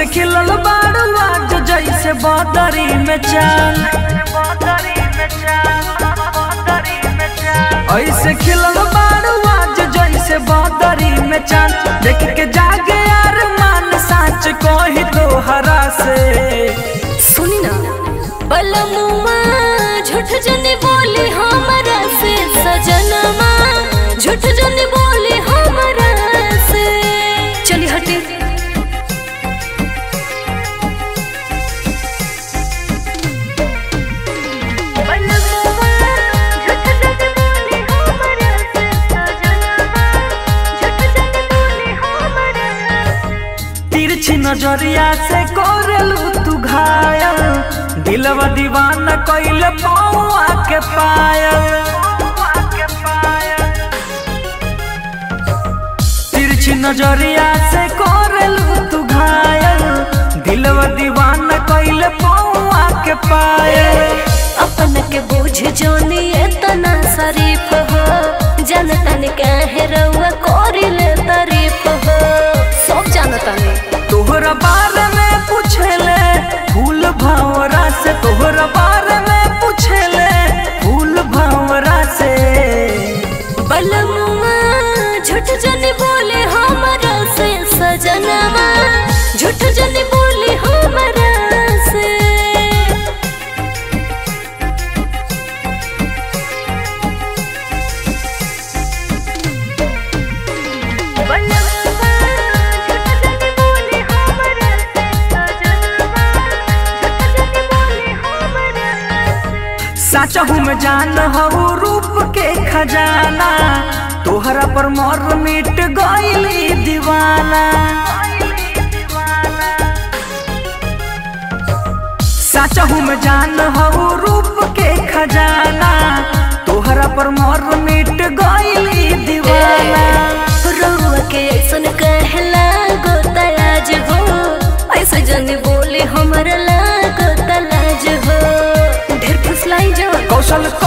खिलल बाड़ू आज जैसे बदरी में चांद ऐसे खिलल बाड़ू आज जैसे बदरी में चांद देख के जागे यार मान साच कही तोहरा से सुनी ना बलमुआ झूठ जने बोली हमरा से सजनमा झूठ जने बोली हमरा से चली हटे तिरछी नजरिया से कोरेलू तू घायल दिलवा दीवाना कइले पौआ के पायल तिरछी नजरिया से कोरेलू तू घायल दिलवा दीवाना कइले पौआ के पायल अपन के बोझ जोनी इतना शरीफ हो जनता ने कहे रउआ कोरिले तारीफ हो सब जानता ने तोहरा बारे में पूछेले फूल भंवरा से तोहरा बारे में पूछेले फूल भंवरा से बलमुआ झूठ जने बोले हमरा से सजनवा झूठ जने बोले हमरा से साचा हूँ मैं जान हूँ रूप के खजाना तोहरा पर मोर मिट गईली दीवाना साचा हूँ मैं जान हूँ रूप के खजाना तोहरा पर मोर मिट गईली दीवाना रउआ के ऐसन कहला गोतलाज हो ऐसे जने बोले हमरा लागो तलाज हो ढेर फुसलाई जो कौशल